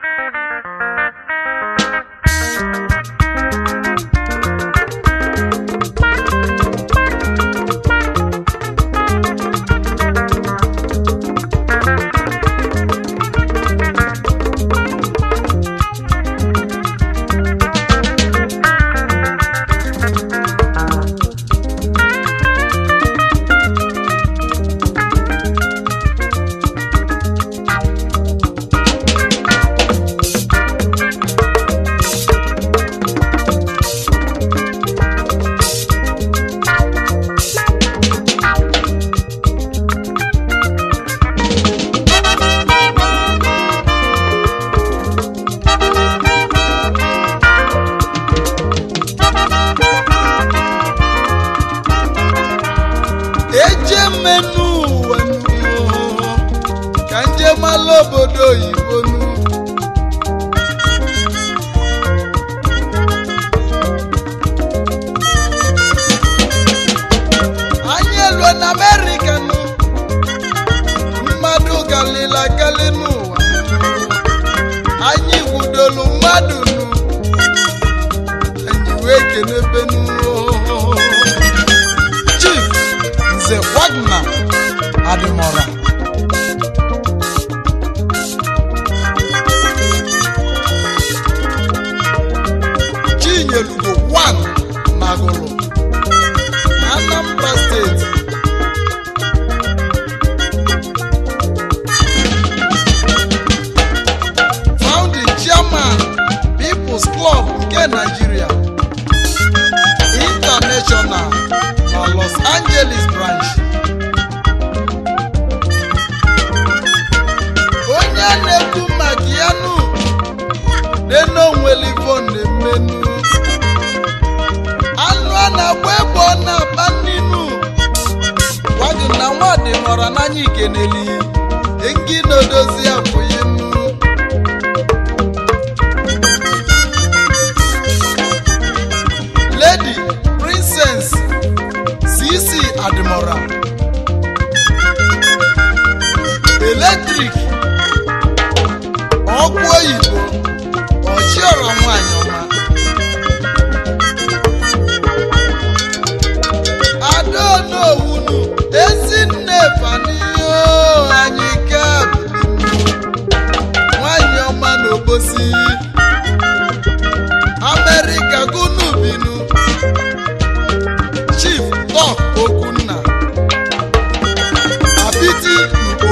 eje mmenụ ụwa nụ, ka nje mala obodo oyibo nụ anyị elue na amerịka nụ mmadụ galila gali n'ụwa anyị gwudolu mmadụ nụ anyị wee kenebe nụ chief nze wagner adịmọra chinyelugo 1 nagụlụ anambra steeti founding chairman people's club nke nigeria international na los angeles branch onye a na-ekwu maka ya nụ denonwelivo na-emenu anụ a na-agba ebe ọ na-akpa nninu gwagị na nwadị nọrọ n'anya ikeneli engi na-edozi abụghị nnu lady princess cc adimora eletrik ọkụ oyibo ọchiọra nwanyị ọma adaonowunu ezinne fanio anyị ka nwanyị ọma na obosi amerịka gunu binu chief tok okunna apiti ugbo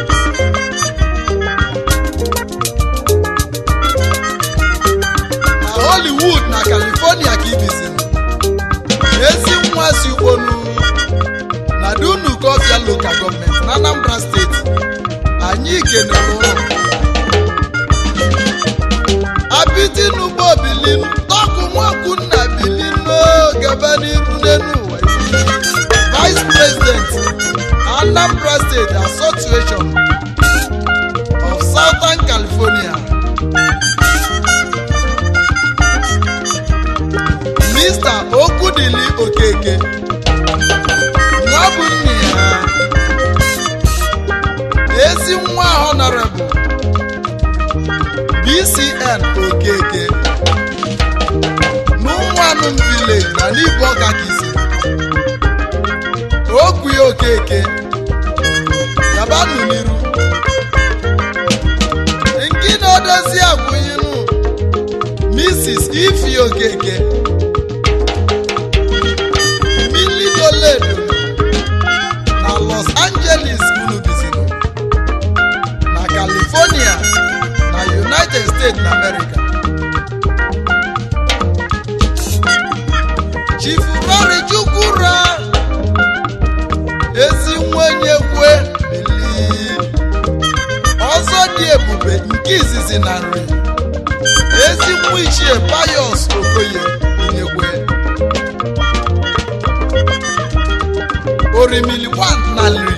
na hollywood na california ka ibizi ezi nwa si ugbonu na dunu kofia local gọọmenti na anambra steeti anyị kenere ụlọ apiti n'ugbo bilinu tọkụ nwakunna bilinu gaba n'iru n'elu ụwa vice president anambra state association of southern california mr okudili okeke nwa bụ nne ya ezi nwa honorable bcn okeke n'ụmụanụm village na n'ibu ọka kisi okwu ya okeke yabanụ n'iru nke na-odozi akwụnyinụ mrs ifi okeke milidoledo na los angeles unu bizinu na california na united states na america chief rory chukwura ezi nwenye kwe bili ọzọ dị ebube nke izizi na nri ezi nwa ichie payos okoye onyekwe orimili 1 na nri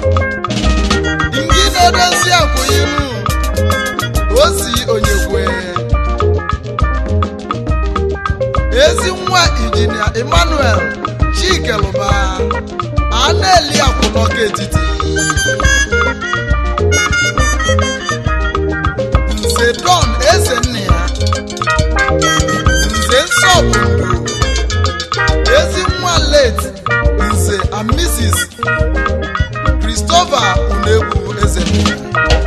ndị na-edozi akwụghịmu ozi onyekwe ezi nwa injinia emmanuel chikeluba aneli akwụnọka etiti nze nze don eze nna ya nze nsọ bụ ndụ ezi nwa late nze and mrs christopher unegbu eze nna ya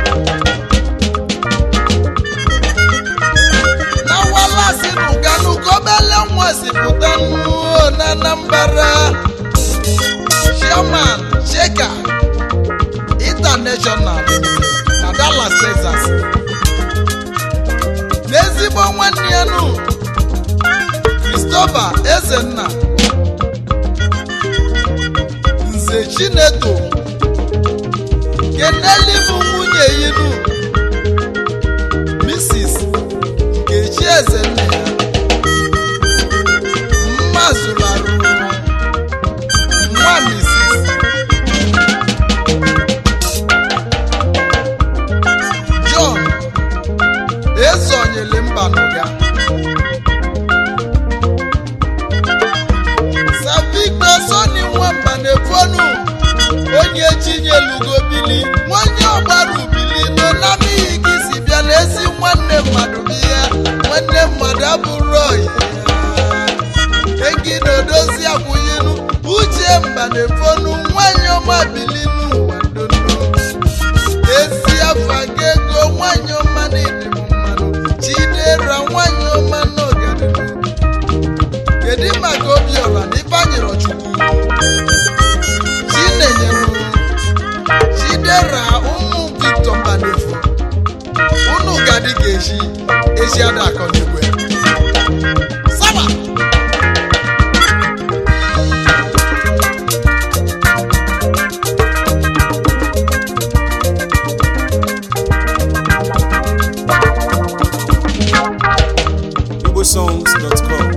na walasi nuganu gobele nwa si pụta nnuo na anambra chairman sheka international na dallas texas n'ezigbo nwanne ya nụ christopher ezenna nze chineto keneli bụ nwunye yinu mrs nkechi ezenna ya mma zụlarụ nwa mrs john ezonyele mba n'ụga savigbo soni nwamba na-efonu onye chinyelugo bili nwanye ọgbara ubili nọ n'amighị gị si bịa n'ezi nwanne mmadụ bịa nwanne mmadụ abụrụ oyi egi na odozi akwụnyelu uche mba na-efonu nwanyị ọma bili n'ụwa dono ezi afa ga ego nwanyị ọma na-ede m mmanụ chidera nwanyị ọma n'ọganihu kedu maka obiọra na ifeanyịrọ chukwu chinenyelu chidera ụmụ victor mbanefo unu gadi ga-eji ezi ada akọ n'igwe saba igbosongs.com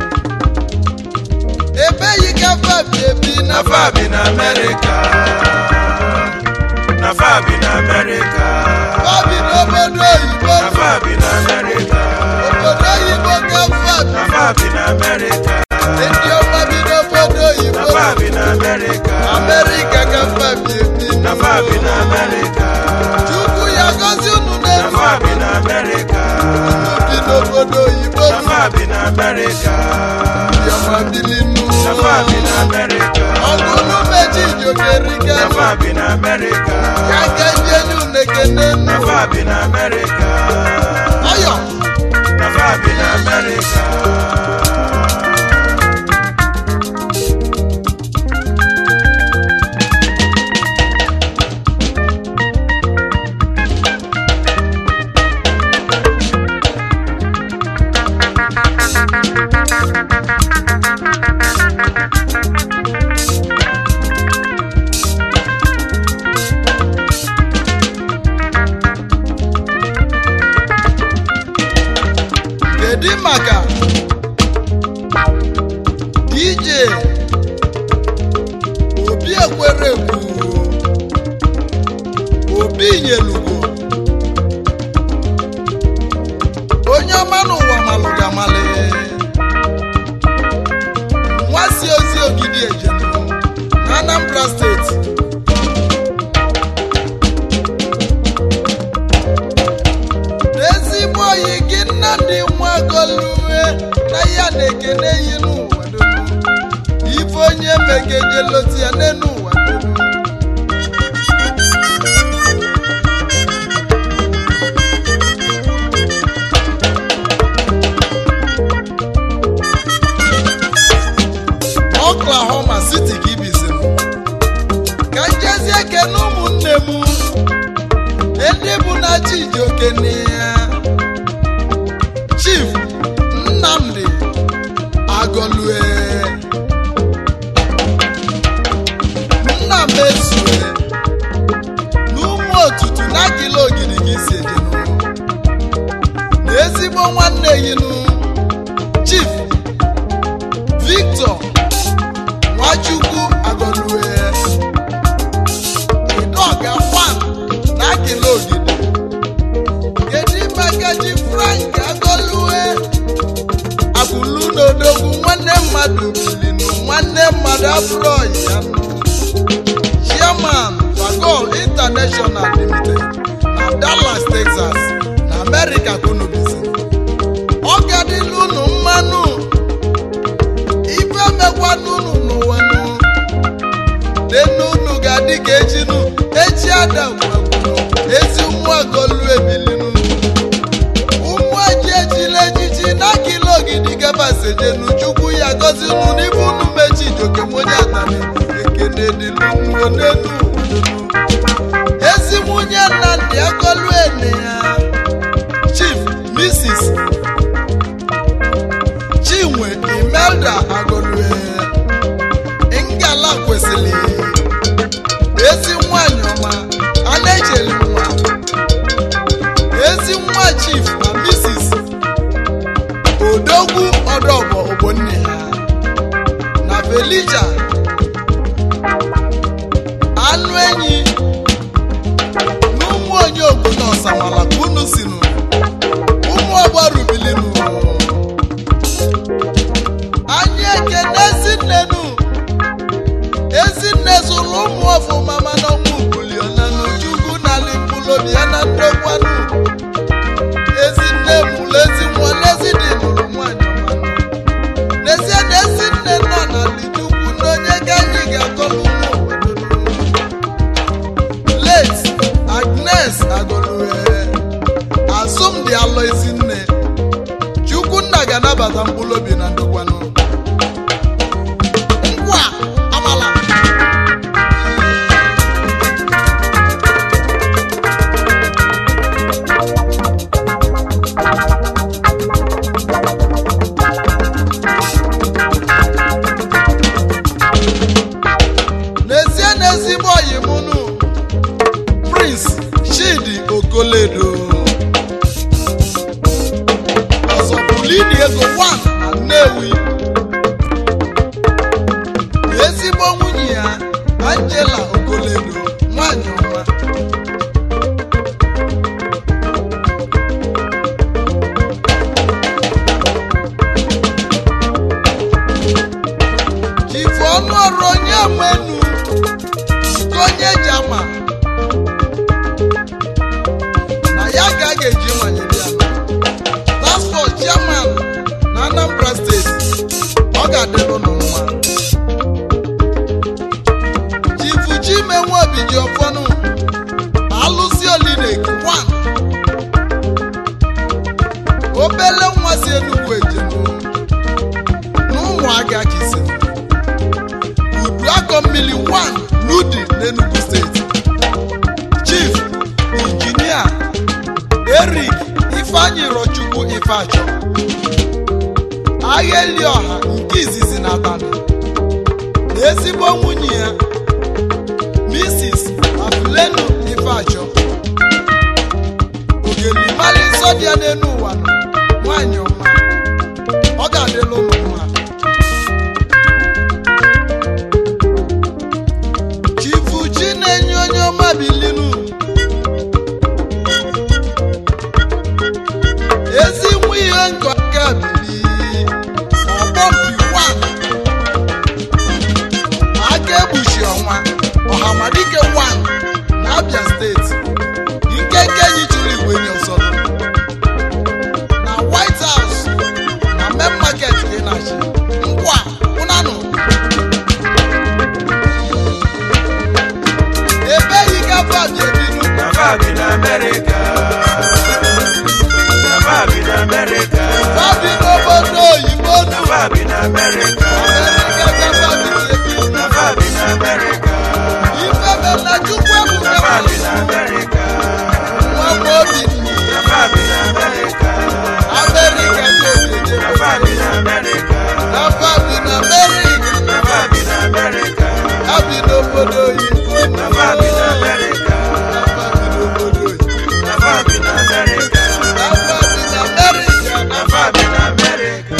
ebe yi gafe bi ebi na na fabi na amerika na fabi na amerika fabi n'obodo oyibo na fabi na amerika obodo oyibo gafe na fabi na amerika ndị ọma bi n'obodo na oyibo fabi na amerika amerịka gafe bi ebi na fabi na amerika chukwu ya gozi unu na n'elu fabi na amerika unu bi n'obodo oyibo na fabi na amerika ndị ọma bili na fabi na amerika ọgụ unu meji ijokerika na fabi na amerika ya ga-enye enyi unu ekene na fabi na amerika ọyọ na fabi na amerika kedu maka dj obi ekwere ekwu obi nyelugo onye ọma n'ụwa malụga mali nwa si ozi ogidi ejenu na anambra steeti n'ezigbo oyi gị nnamdị nwagolue na ya na-ekene yi n'ụwa donu ife onye megejeloti ya n'enu ụwa donu oklahoma city ka ibizi ka njezie kene ụmụnne m ndị bụ na chijioke ya chief nnamdi agọlue nna m ezue n'ụmụ otutu na akịla ogidi gị si ejenu na ezigbo nwanne yinu chief victor nwachukwu agọlue idoga wan na akịla ogidi kedu maka ji frank agọlue abụlu n'odogwu nwanne mmadụ bilinu nwanne mmadụ abụrụ ọyị ya nụ chairman fagol international limited na dallas texas na amerịka ka unu bizi ọ gadịla unu mmanụ ife mekwanụ unu n'ụwa nụ denu unu ga-adị ka echinu echi adagwagwunu ezi ụmụagolu ebilinu ụmụ eji ejila ejiji n'akịla ogidi gabasejenu chukwu ya gozi unu n'ibe unu mechi ijokem onye atani ekene dịlunu n'elu ezi nwunye nnamdị agolu ene ya chief mrs chinwe imelda agolue ngala kwesịrị ezi nwanyị ọma a na-echeli nwa ezi nwa chief na mrs odogwu ọdọbọ ogbonne ha na felija anụ enyi na ụmụ onye obodo ọsamala ka unu sinu ụmụ ọgbarubilinu anyị ekene ezinnenu ezinne zụrụ ụmụ ọfụma mana ọnwụ buliona n'uchukwu n'ala mkpụlobi ya na ndokwanụ ezinne mụrụ ezi nwa n'ezi dị mụrụ nwanyị ọmanụ n'ezie na ezinne nọ na lichukwu na onye ka anyị ga-akọlụ ụmụ obodo late agnes agolue asụmdị alọ ezinne chukwunna ga-anabata mkpụrụ obi na ndokwanụ ngwa amala n'ezie na ezigbo ọyị mụnụ prince chidi okoledo ọzọbulini ego 1 na nnewi ezigbo nwunye ya angela okoledo nwanyị ọma jifu ọnụ ọrụ onye menu nke onye jama na ya ka a ga-eji nwanyere ya task force chairman na anambra steeti ọ ga-adịrụ nụ mma chifu chimenwe obi ji ọfọnụ alụsi olinek 1 obele nwa si enugwu ejenu na ụmụaka kisi udu akọ mmiri 1 n'udi n'enugu steeti chief injinia erik ifeanyi rochukwu ifeachọ agha eli ọha nke izizi na abalị na ezigbo nwunye ya mrs afulenu ifeachọ ogelimali nsọ dị ya n'elu ụwa nọ nwanyị ọma ọ ga-adịla ụmụ mma chifu chi na-enye onye ọma bilinu ezi nwa ihe nkọ aka bili ọgbọmpi 1 aka egbuchi ọnwa ọhamadike 1 na abia steeti nkenke enyi chụrụ igwe nye ọsọrọ na white house na main market ka ị na-achị ngwa ụnanụ ebeghị gafe abịa ebinu Nafa bi na America. Nafa bi na America. fabi n'obodo oyibo nu Nafa bi na America. amerịka gafe abịa ebinu Nafa bi na America. ifebe na chukwu ebuka Nafa bi na America. nwa nwa obi nni Nafa bi na America. amerịka dị obodo Nafa bi na America. na fabi na amerịka Nafa bi na America. abi n'obodo oyibo nu Nafa bi na America. fabi n'obodo oyibo Nafa bi na America. na fabi na amerịka na Nafa bi na America.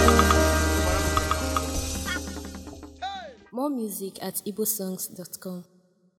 More music at igbosongs.com.